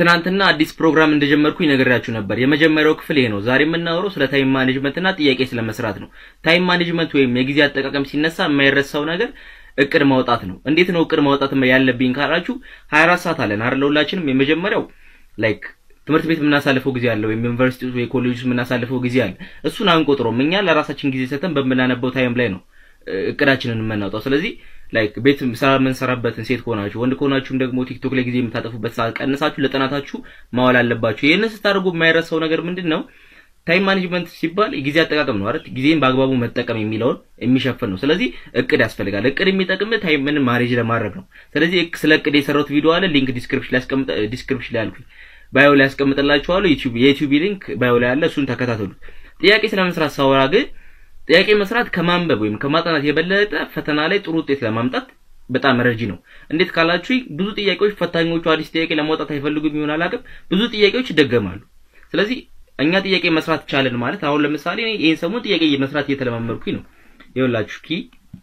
ትናንትና አዲስ ፕሮግራም እንደጀመርኩኝ ነግሬያችሁ ነበር። የመጀመሪያው ክፍል ይሄ ነው። ዛሬ የምናወራው ስለ ታይም ማኔጅመንት እና ጥያቄ ስለመስራት ነው። ታይም ማኔጅመንት ወይም የጊዜ አጠቃቀም ሲነሳ የማይረሳው ነገር እቅድ ማውጣት ነው። እንዴት ነው እቅድ ማውጣት ያለብኝ ካላችሁ 24 ሰዓት አለን አይደል? ሁላችንም የመጀመሪያው ላይክ ትምህርት ቤት የምናሳልፈው ጊዜ አለ፣ ወይም ዩኒቨርሲቲ ወይ ኮሌጅ ውስጥ የምናሳልፈው ጊዜ አለ። እሱን አንቆጥሮም። እኛ ለራሳችን ጊዜ ሰተን በምናነበው ታይም ላይ ነው እቅዳችንን የምናውጣው። ስለዚህ ላይክ ቤት ስራ የምንሰራበትን ሴት ከሆናችሁ ወንድ ከሆናችሁም ደግሞ ቲክቶክ ላይ ጊዜ የምታጠፉበት ሰዓት ቀንሳችሁ ለጥናታችሁ ማዋል አለባችሁ። ይህንን ስታደርጉ የማይረሳው ነገር ምንድን ነው? ታይም ማኔጅመንት ሲባል ጊዜ አጠቃቀም ነው አይደል? ጊዜን በአግባቡ መጠቀም የሚለውን የሚሸፍን ነው። ስለዚህ እቅድ ያስፈልጋል። እቅድ የሚጠቅም ታይምን ማኔጅ ለማድረግ ነው። ስለዚህ ስለ እቅድ የሰራሁት ቪዲዮ አለ። ሊንክ ዲስክሪፕሽን ላይ ያስቀምጥ ዲስክሪፕሽን ላይ አልኩኝ ባዮ ላይ ያስቀምጥላችኋለሁ። ዩቲዩብ የዩቲዩብ ሊንክ ባዮ ላይ አለ። እሱን ተከታተሉት። ጥያቄ ስለመስራት ሳወራ ግን ጥያቄ መስራት ከማንበብ ወይም ከማጥናት የበለጠ ፈተና ላይ ጥሩ ውጤት ለማምጣት በጣም ረጂ ነው። እንዴት ካላችሁ ብዙ ጥያቄዎች ፈታኞቹ አዲስ ጥያቄ ለማውጣት አይፈልጉም ይሆን አላውቅም። ብዙ ጥያቄዎች ይደገማሉ። ስለዚህ እኛ ጥያቄ መስራት ቻለን ማለት አሁን ለምሳሌ እኔ ይሄን ሰሞን ጥያቄ መስራት እየተለማመድኩኝ ነው። ይኸውላችሁ ኪ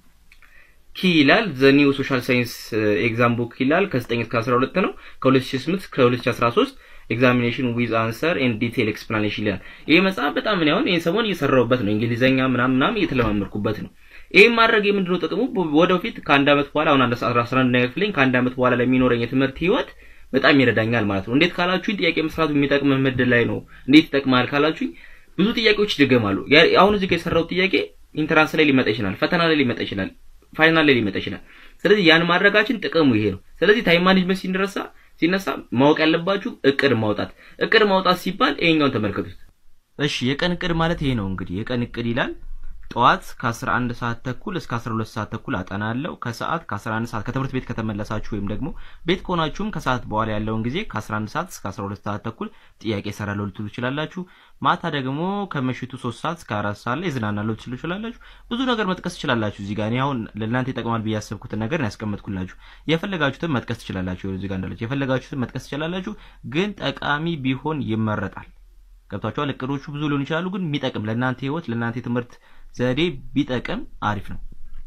ኪ ይላል ዘ ኒው ሶሻል ሳይንስ ኤግዛም ቡክ ይላል ከ9 እስከ 12 ነው ከ2008 እስከ 2013 ኤግዛሚኔሽን ዊዝ አንሰር ኤንድ ዲቴል ኤክስፕላኔሽን ይላል። ይሄ መጽሐፍ በጣም እኔ አሁን ይሄን ሰሞን እየሰራሁበት ነው። እንግሊዘኛ ምናምን ምናምን እየተለማመድኩበት ነው። ይሄን ማድረግ የምንድነው ጥቅሙ? ወደፊት ከአንድ ዓመት በኋላ አሁን 11 ነገር ክፍለኝ ከአንድ ዓመት በኋላ ለሚኖረኝ የትምህርት ህይወት በጣም ይረዳኛል ማለት ነው። እንዴት ካላችሁኝ ጥያቄ መስራቱ የሚጠቅም ምድር ላይ ነው። እንዴት ይጠቅማል ካላችሁኝ ብዙ ጥያቄዎች ይደገማሉ። አሁን እዚህ ጋር የሰራሁት ጥያቄ ኢንትራንስ ላይ ሊመጣ ይችላል፣ ፈተና ላይ ሊመጣ ይችላል፣ ፋይናል ላይ ሊመጣ ይችላል። ስለዚህ ያን ማድረጋችን ጥቅሙ ይሄ ነው። ስለዚህ ታይም ማኔጅመንት ሲነሳ ሲነሳ ማወቅ ያለባችሁ እቅድ ማውጣት። እቅድ ማውጣት ሲባል ይሄኛውን ተመልከቱት። እሺ የቀን እቅድ ማለት ይሄ ነው እንግዲህ የቀን እቅድ ይላል። ጠዋት ከ11 ሰዓት ተኩል እስከ 12 ሰዓት ተኩል አጠናለሁ። ከሰዓት ከ11 ሰዓት ከትምህርት ቤት ከተመለሳችሁ ወይም ደግሞ ቤት ከሆናችሁም ከሰዓት በኋላ ያለውን ጊዜ ከ11 ሰዓት እስከ 12 ሰዓት ተኩል ጥያቄ እሰራለሁ ልትሉ ትችላላችሁ። ማታ ደግሞ ከምሽቱ 3 ሰዓት እስከ 4 ሰዓት ላይ እዝናናለሁ ልትሉ ትችላላችሁ። ብዙ ነገር መጥቀስ ትችላላችሁ። እዚህ ጋር እኔ አሁን ለእናንተ ይጠቅማል ብዬ ያሰብኩትን ነገር ያስቀመጥኩላችሁ። የፈለጋችሁትን መጥቀስ ትችላላችሁ። እዚህ ጋር እንዳለች የፈለጋችሁትን መጥቀስ ትችላላችሁ፣ ግን ጠቃሚ ቢሆን ይመረጣል። ገብቷችኋል? እቅዶቹ ብዙ ሊሆኑ ይችላሉ፣ ግን የሚጠቅም ለእናንተ ህይወት ለእናንተ የትምህርት ዘዴ ቢጠቅም አሪፍ ነው።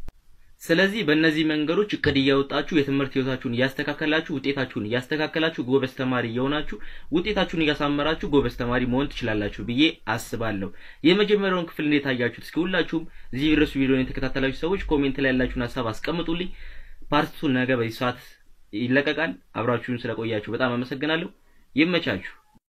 ስለዚህ በእነዚህ መንገዶች እቅድ እያወጣችሁ የትምህርት ህይወታችሁን እያስተካከላችሁ ውጤታችሁን እያስተካከላችሁ ጎበዝ ተማሪ እየሆናችሁ ውጤታችሁን እያሳመራችሁ ጎበዝ ተማሪ መሆን ትችላላችሁ ብዬ አስባለሁ። የመጀመሪያውን ክፍል እንዴት አያችሁት? እስኪ ሁላችሁም እዚህ ድረስ ቪዲዮን የተከታተላችሁ ሰዎች ኮሜንት ላይ ያላችሁን ሀሳብ አስቀምጡልኝ። ፓርቱን ነገ በዚህ ሰዓት ይለቀቃል። አብራችሁን ስለቆያችሁ በጣም አመሰግናለሁ። ይመቻችሁ።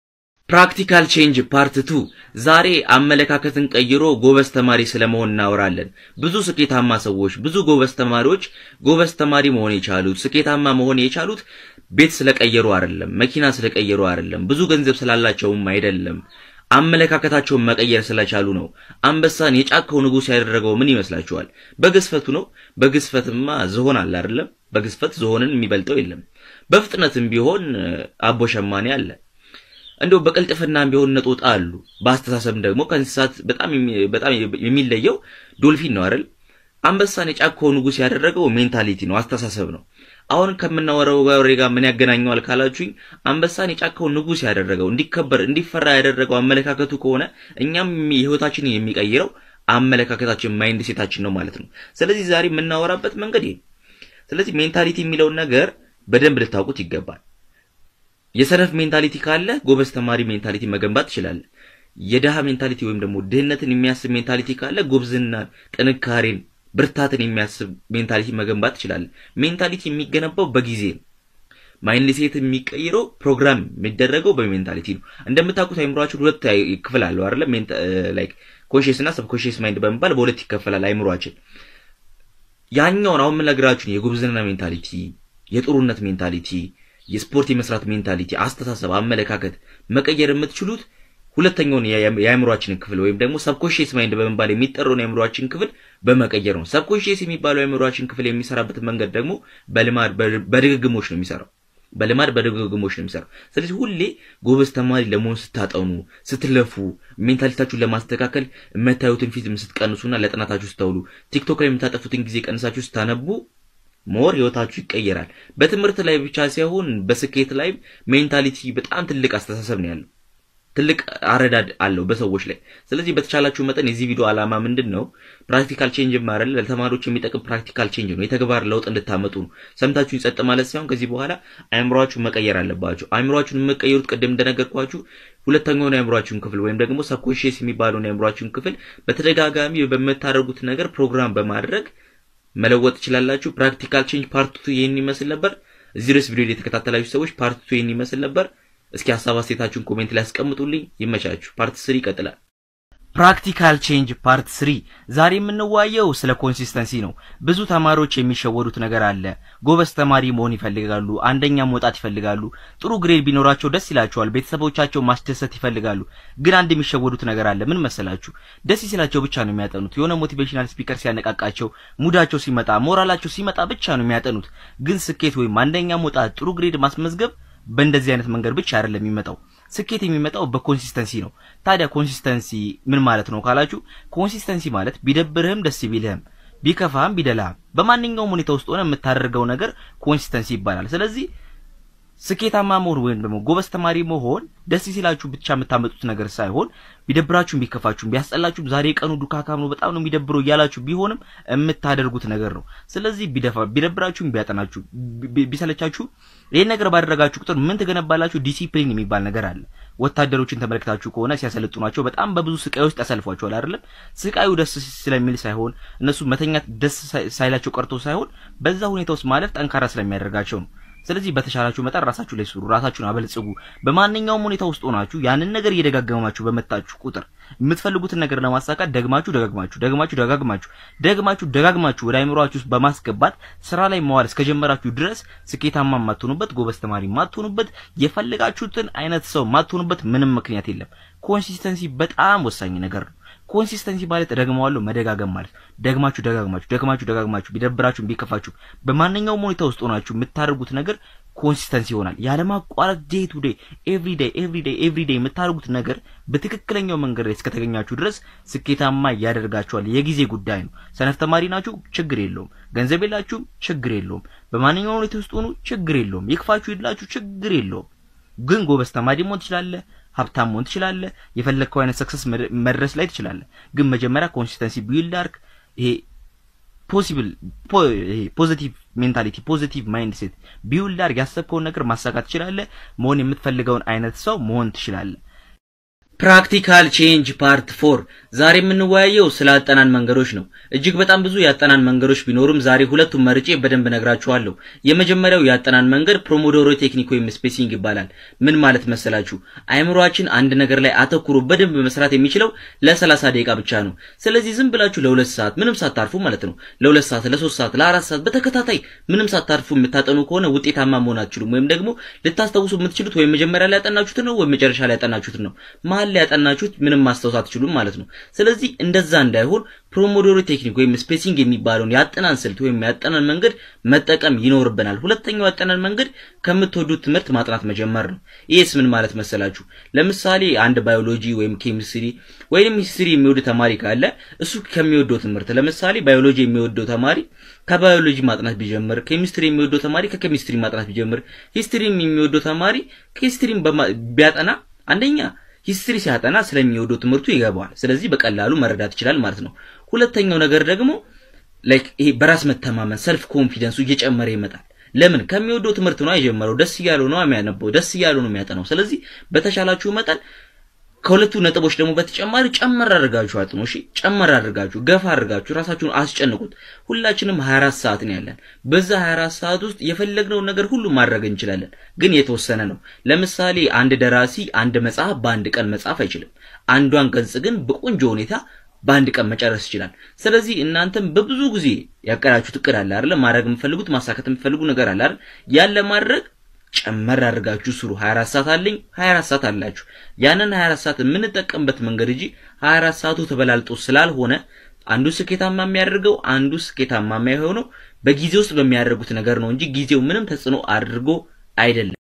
ፕራክቲካል ቼንጅ ፓርት ቱ ዛሬ አመለካከትን ቀይሮ ጎበዝ ተማሪ ስለመሆን እናወራለን። ብዙ ስኬታማ ሰዎች፣ ብዙ ጎበዝ ተማሪዎች ጎበዝ ተማሪ መሆን የቻሉት ስኬታማ መሆን የቻሉት ቤት ስለቀየሩ አይደለም፣ መኪና ስለቀየሩ አይደለም፣ ብዙ ገንዘብ ስላላቸውም አይደለም። አመለካከታቸውን መቀየር ስለቻሉ ነው። አንበሳን የጫካው ንጉሥ ያደረገው ምን ይመስላችኋል? በግዝፈቱ ነው። በግዝፈትማ ዝሆን አለ አይደለም? በግዝፈት ዝሆንን የሚበልጠው የለም። በፍጥነትም ቢሆን አቦ ሸማኔ አለ። እንደው በቅልጥፍናም ቢሆን ነጦጣ አሉ። በአስተሳሰብ ደግሞ ከእንስሳት በጣም በጣም የሚለየው ዶልፊን ነው አይደል? አንበሳን የጫካው ንጉሥ ያደረገው ሜንታሊቲ ነው፣ አስተሳሰብ ነው። አሁን ከምናወራው ወሬ ጋር ምን ያገናኘዋል ካላችሁኝ፣ አንበሳን የጫካው ንጉሥ ያደረገው እንዲከበር እንዲፈራ ያደረገው አመለካከቱ ከሆነ እኛም የህይወታችንን የሚቀይረው አመለካከታችን ማይንድ ሴታችን ነው ማለት ነው። ስለዚህ ዛሬ የምናወራበት መንገድ ይሄ። ስለዚህ ሜንታሊቲ የሚለውን ነገር በደንብ ልታውቁት ይገባል። የሰነፍ ሜንታሊቲ ካለ ጎበዝ ተማሪ ሜንታሊቲ መገንባት ትችላለህ። የድሃ ሜንታሊቲ ወይም ደግሞ ድህነትን የሚያስብ ሜንታሊቲ ካለ ጉብዝናን፣ ጥንካሬን፣ ብርታትን የሚያስብ ሜንታሊቲ መገንባት ትችላለህ። ሜንታሊቲ የሚገነባው በጊዜ ነው። ማይንድ ሴት የሚቀይረው ፕሮግራም የሚደረገው በሜንታሊቲ ነው። እንደምታውቁት አይምሯችን ሁለት ክፍል አለው አይደለ? ላይክ ኮንሽስ እና ሰብኮንሽስ ማይንድ በመባል በሁለት ይከፈላል አይምሯችን። ያኛውን አሁን የምነግራችሁን የጉብዝና ሜንታሊቲ፣ የጥሩነት ሜንታሊቲ የስፖርት የመስራት ሜንታሊቲ፣ አስተሳሰብ፣ አመለካከት መቀየር የምትችሉት ሁለተኛውን የአእምሯችንን ክፍል ወይም ደግሞ ሰብኮንሺየስ ማይንድ በመባል የሚጠራውን የአእምሯችን ክፍል በመቀየር ነው። ሰብኮንሺየስ የሚባለው የአእምሯችን ክፍል የሚሰራበት መንገድ ደግሞ በልማድ በድግግሞች ነው የሚሰራው። በልማድ በድግግሞች ነው የሚሰራው። ስለዚህ ሁሌ ጎበዝ ተማሪ ለመሆን ስታጠኑ፣ ስትለፉ፣ ሜንታሊታችሁን ለማስተካከል የምታዩትን ፊልም ስትቀንሱና ለጥናታችሁ ስታውሉ፣ ቲክቶክ ላይ የምታጠፉትን ጊዜ ቀንሳችሁ ስታነቡ ሞር ህይወታችሁ ይቀየራል። በትምህርት ላይ ብቻ ሳይሆን በስኬት ላይ ሜንታሊቲ በጣም ትልቅ አስተሳሰብ ነው ያለው። ትልቅ አረዳድ አለው በሰዎች ላይ። ስለዚህ በተቻላችሁ መጠን የዚህ ቪዲዮ ዓላማ ምንድን ነው? ፕራክቲካል ቼንጅ ማረል ለተማሪዎች የሚጠቅም ፕራክቲካል ቼንጅ ነው። የተግባር ለውጥ እንድታመጡ ነው። ሰምታችሁ ይጸጥ ማለት ሳይሆን ከዚህ በኋላ አእምሯችሁን መቀየር አለባችሁ። አእምሯችሁን የምትቀይሩት ቅድም እንደነገርኳችሁ ሁለተኛውን የአእምሯችሁን ክፍል ወይም ደግሞ ሰብኮንሺየስ የሚባለውን የአእምሯችሁን ክፍል በተደጋጋሚ በምታደርጉት ነገር ፕሮግራም በማድረግ መለወጥ ትችላላችሁ። ፕራክቲካል ቼንጅ ፓርት ቱ ይህን ይመስል ነበር። እዚህ ድረስ ቪዲዮ የተከታተላችሁ ሰዎች ፓርት ቱ ይህን ይመስል ነበር። እስኪ ሀሳብ አስተያየታችሁን ኮሜንት ላይ አስቀምጡልኝ። ይመቻችሁ። ፓርት ስሪ ይቀጥላል። ፕራክቲካል ቼንጅ ፓርት ስሪ ዛሬ የምንዋየው ስለ ኮንሲስተንሲ ነው። ብዙ ተማሪዎች የሚሸወዱት ነገር አለ። ጎበዝ ተማሪ መሆን ይፈልጋሉ፣ አንደኛ መውጣት ይፈልጋሉ፣ ጥሩ ግሬድ ቢኖራቸው ደስ ይላቸዋል፣ ቤተሰቦቻቸው ማስደሰት ይፈልጋሉ። ግን አንድ የሚሸወዱት ነገር አለ። ምን መሰላችሁ? ደስ ሲላቸው ብቻ ነው የሚያጠኑት። የሆነ ሞቲቬሽናል ስፒከር ሲያነቃቃቸው፣ ሙዳቸው ሲመጣ፣ ሞራላቸው ሲመጣ ብቻ ነው የሚያጠኑት። ግን ስኬት ወይም አንደኛ መውጣት፣ ጥሩ ግሬድ ማስመዝገብ በእንደዚህ አይነት መንገድ ብቻ አይደለም የሚመጣው። ስኬት የሚመጣው በኮንሲስተንሲ ነው። ታዲያ ኮንሲስተንሲ ምን ማለት ነው ካላችሁ፣ ኮንሲስተንሲ ማለት ቢደብርህም ደስ ቢልህም ቢከፋህም ቢደላህም በማንኛውም ሁኔታ ውስጥ ሆነ የምታደርገው ነገር ኮንሲስተንሲ ይባላል። ስለዚህ ስኬታማ መሆን ወይም ደግሞ ጎበዝ ተማሪ መሆን ደስ ሲላችሁ ብቻ የምታመጡት ነገር ሳይሆን ቢደብራችሁም ቢከፋችሁም ቢያስጠላችሁም ዛሬ ቀኑ ዱካካም ነው በጣም ነው የሚደብረው እያላችሁ ቢሆንም የምታደርጉት ነገር ነው። ስለዚህ ቢደፋ ቢደብራችሁም ቢያጠናችሁ ቢሰለቻችሁ ይህን ነገር ባደረጋችሁ ቁጥር ምን ትገነባላችሁ? ዲሲፕሊን የሚባል ነገር አለ። ወታደሮችን ተመልክታችሁ ከሆነ ሲያሰለጥኗቸው በጣም በብዙ ስቃይ ውስጥ ያሳልፏቸዋል አይደለም? ስቃዩ ደስ ስለሚል ሳይሆን እነሱ መተኛት ደስ ሳይላቸው ቀርቶ ሳይሆን በዛ ሁኔታ ውስጥ ማለፍ ጠንካራ ስለሚያደርጋቸው ነው። ስለዚህ በተሻላችሁ መጠን ራሳችሁ ላይ ስሩ፣ ራሳችሁን አበልጽጉ። በማንኛውም ሁኔታ ውስጥ ሆናችሁ ያንን ነገር እየደጋገማችሁ በመጣችሁ ቁጥር የምትፈልጉትን ነገር ለማሳካት ደግማችሁ ደጋግማችሁ ደግማችሁ ደጋግማችሁ ደግማችሁ ደጋግማችሁ ወደ አይምሯችሁ ውስጥ በማስገባት ስራ ላይ መዋል እስከጀመራችሁ ድረስ ስኬታማ የማትሆኑበት ጎበዝ ተማሪ የማትሆኑበት የፈለጋችሁትን አይነት ሰው የማትሆኑበት ምንም ምክንያት የለም። ኮንሲስተንሲ በጣም ወሳኝ ነገር ነው። ኮንሲስተንሲ ማለት ደግመዋለሁ መደጋገም ማለት ደግማችሁ ደጋግማችሁ ደግማችሁ ደጋግማችሁ ቢደብራችሁ ቢከፋችሁ በማንኛውም ሁኔታ ውስጥ ሆናችሁ የምታደርጉት ነገር ኮንሲስተንሲ ይሆናል። ያለማቋረጥ ዴይ ቱ ዴይ ኤቭሪ ዴይ ኤቭሪ ዴይ ኤቭሪ ዴይ የምታደርጉት ነገር በትክክለኛው መንገድ ላይ እስከተገኛችሁ ድረስ ስኬታማ ያደርጋችኋል። የጊዜ ጉዳይ ነው። ሰነፍ ተማሪ ናችሁ፣ ችግር የለውም። ገንዘብ የላችሁም፣ ችግር የለውም። በማንኛውም ሁኔታ ውስጥ ሆኑ፣ ችግር የለውም። ይክፋችሁ ይድላችሁ፣ ችግር የለውም። ግን ጎበዝ ተማሪ መሆን ትችላለህ። ሀብታም መሆን ትችላለህ። የፈለግከው አይነት ሰክሰስ መድረስ ላይ ትችላለህ። ግን መጀመሪያ ኮንሲስተንሲ ቢልድ አድርግ። ይሄ ፖሲብል ይሄ ፖዚቲቭ ሜንታሊቲ ፖዚቲቭ ማይንድ ሴት ቢውልድ አድርግ። ያሰብከውን ነገር ማሳካት ትችላለህ። መሆን የምትፈልገውን አይነት ሰው መሆን ትችላለህ። ፕራክቲካል ቼንጅ ፓርት ፎር ዛሬ የምንወያየው ስለ አጠናን መንገዶች ነው። እጅግ በጣም ብዙ የአጠናን መንገዶች ቢኖሩም ዛሬ ሁለቱም መርጬ በደንብ ነግራችኋለሁ። የመጀመሪያው የአጠናን መንገድ ፕሮሞዶሮ ቴክኒክ ወይም ስፔሲንግ ይባላል። ምን ማለት መሰላችሁ? አይምሯችን አንድ ነገር ላይ አተኩሮ በደንብ መስራት የሚችለው ለሰላሳ ደቂቃ ብቻ ነው። ስለዚህ ዝም ብላችሁ ለሁለት ሰዓት ምንም ሳታርፉ ማለት ነው ለሁለት ሰዓት፣ ለሶስት ሰዓት፣ ለአራት ሰዓት በተከታታይ ምንም ሳታርፉ የምታጠኑ ከሆነ ውጤታማ መሆን አትችሉም። ወይም ደግሞ ልታስታውሱ የምትችሉት ወይም መጀመሪያ ላይ ያጠናችሁትን ነው ወይም መጨረሻ ላይ ያጠናችሁትን ነው መሀል ላይ ያጠናችሁት ምንም ማስታወስ አትችሉም ማለት ነው። ስለዚህ እንደዛ እንዳይሆን ፕሮሞዶሮ ቴክኒክ ወይም ስፔሲንግ የሚባለውን የአጠናን ስልት ወይም የአጠናን መንገድ መጠቀም ይኖርብናል። ሁለተኛው የአጠናን መንገድ ከምትወዱት ትምህርት ማጥናት መጀመር ነው። ይህስ ምን ማለት መሰላችሁ? ለምሳሌ አንድ ባዮሎጂ ወይም ኬሚስትሪ ወይም ሂስትሪ የሚወድ ተማሪ ካለ እሱ ከሚወደው ትምህርት ለምሳሌ ባዮሎጂ የሚወደው ተማሪ ከባዮሎጂ ማጥናት ቢጀምር፣ ኬሚስትሪ የሚወደው ተማሪ ከኬሚስትሪ ማጥናት ቢጀምር፣ ሂስትሪ የሚወደው ተማሪ ከሂስትሪ ቢያጠና አንደኛ ሂስትሪ ሲያጠና ስለሚወደው ትምህርቱ ይገባዋል። ስለዚህ በቀላሉ መረዳት ይችላል ማለት ነው። ሁለተኛው ነገር ደግሞ ላይክ ይሄ በራስ መተማመን ሰልፍ ኮንፊደንሱ እየጨመረ ይመጣል። ለምን ከሚወደው ትምህርት ነው የጀመረው። ደስ እያለው ነው የሚያነበው፣ ደስ እያለው ነው የሚያጠናው። ስለዚህ በተሻላችሁ መጠን ከሁለቱ ነጥቦች ደግሞ በተጨማሪ ጨመር አድርጋችሁ አጥኑ። እሺ ጨመር አድርጋችሁ ገፋ አድርጋችሁ ራሳችሁን አስጨንቁት። ሁላችንም 24 ሰዓት ነው ያለን። በዛ 24 ሰዓት ውስጥ የፈለግነውን ነገር ሁሉ ማድረግ እንችላለን፣ ግን የተወሰነ ነው። ለምሳሌ አንድ ደራሲ አንድ መጽሐፍ በአንድ ቀን መጻፍ አይችልም። አንዷን ገጽ ግን በቆንጆ ሁኔታ በአንድ ቀን መጨረስ ይችላል። ስለዚህ እናንተም በብዙ ጊዜ ያቀዳችሁት እቅድ አለ አይደል? ማድረግ የምትፈልጉት ማሳካት የምትፈልጉ ነገር አለ አይደል? ያን ለማድረግ ጨመር አድርጋችሁ ስሩ። 24 ሰዓት አለኝ 24 ሰዓት አላችሁ። ያንን 24 ሰዓት የምንጠቀምበት መንገድ እንጂ 24 ሰዓቱ ተበላልጦ ስላልሆነ አንዱ ስኬታማ የሚያደርገው አንዱ ስኬታማ የማይሆነው በጊዜ ውስጥ በሚያደርጉት ነገር ነው እንጂ ጊዜው ምንም ተጽዕኖ አድርጎ አይደለም።